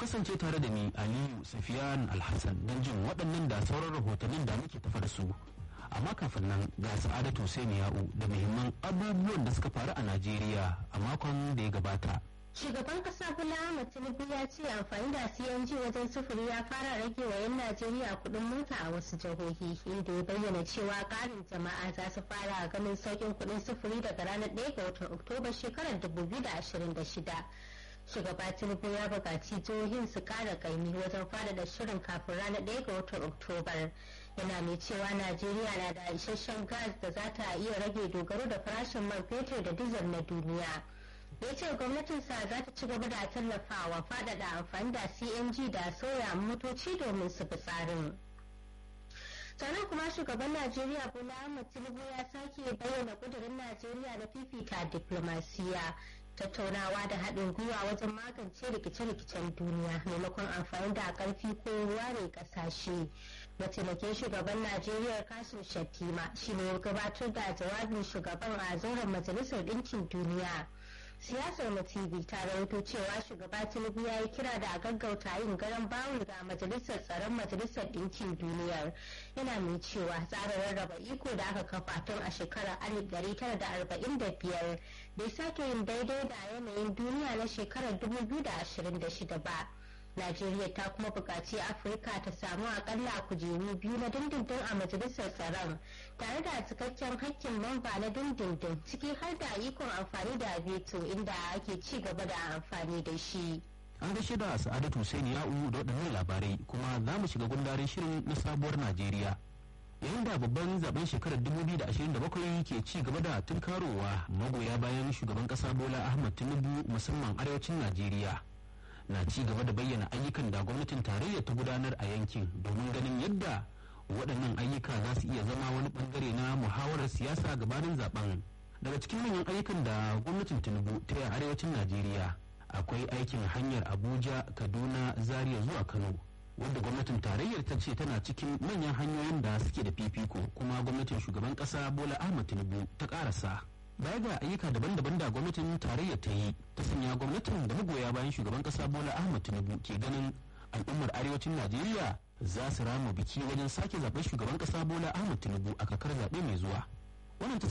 kasance tare da ni aliyu safiyan alhassan don jin waɗannan da sauran rahotannin da muke tafa da su amma kafin nan ga sa'adatu Hussein ya'u da muhimman abubuwan da suka faru a najeriya a makon da ya gabata Shugaban kasa Bola Ahmed Tinubu ya ce amfani da CNG wajen sufuri ya fara rage wa 'yan Najeriya kuɗin mota a wasu jihohi inda ya bayyana cewa ƙarin jama'a za su fara ganin sauƙin kuɗin sufuri daga ranar 1 ga watan Oktoba shekarar 2026. Shugaba Tinubu ya buƙaci jihohin su ƙara ƙaimi wajen faɗaɗa shirin kafin ranar 1 ga watan Oktobar. Yana mai cewa Najeriya na da isasshen gas da za ta iya rage dogaro da farashin man fetur da dizal na duniya. ya ce gwamnatinsa za ta ci gaba da tallafawa faɗaɗa amfani da cng da soya motoci domin su fi tsarin sannan kuma shugaban najeriya bola ahmed tinubu ya sake bayyana kudurin najeriya na fifita diplomasiya tattaunawa da haɗin gwiwa wajen magance rikice-rikicen duniya maimakon amfani da ƙarfi ko ware ƙasashe mataimakin shugaban najeriya kasim shattima shine ya gabatar da jawabin shugaban a zauren majalisar ɗinkin duniya siyasar na tv ta rawaito cewa shugaba tinubu ya yi kira da a gaggauta yin garan bawul ga majalisar tsaron majalisar ɗinkin duniyar yana mai cewa tsarin rarraba iko da aka kafa tun a shekarar 1945 bai sake yin daidai da yanayin duniya na shekarar 2026 ba Najeriya ta kuma buƙaci Afirka ta samu akalla kujeru biyu na dindindin a majalisar tsaron tare da cikakken hakkin mamba na dindindin ciki har da ikon amfani da veto inda ake ci gaba da amfani da shi. an gaishe da sa'adatu Hussein ya'u da waɗannan labarai kuma za mu shiga gundarin shirin na sabuwar najeriya yayin da babban zaben shekarar 2027 ke ci gaba da tunkarowa magoya bayan shugaban ƙasa bola ahmad tinubu musamman arewacin najeriya na ci gaba da bayyana ayyukan da gwamnatin tarayya ta gudanar a yankin domin ganin yadda waɗannan ayyuka za su iya zama wani bangare na muhawarar siyasa gabanin zaben daga cikin manyan ayyukan da gwamnatin tinubu ta yi a arewacin najeriya akwai aikin hanyar abuja kaduna zaria zuwa kano wadda gwamnatin tarayyar ta ce tana cikin manyan hanyoyin da suke da fifiko kuma gwamnatin shugaban kasa bola ahmad tinubu ta karasa baya ga ayyuka daban-daban da gwamnatin tarayyar ta yi ta sanya gwamnatin da magoya bayan shugaban kasa bola ahmad tinubu ke ganin al'ummar arewacin najeriya za su rama biki wajen sake zaben shugaban kasa bola ahmad tinubu a kakar zaɓe mai zuwa wannan ta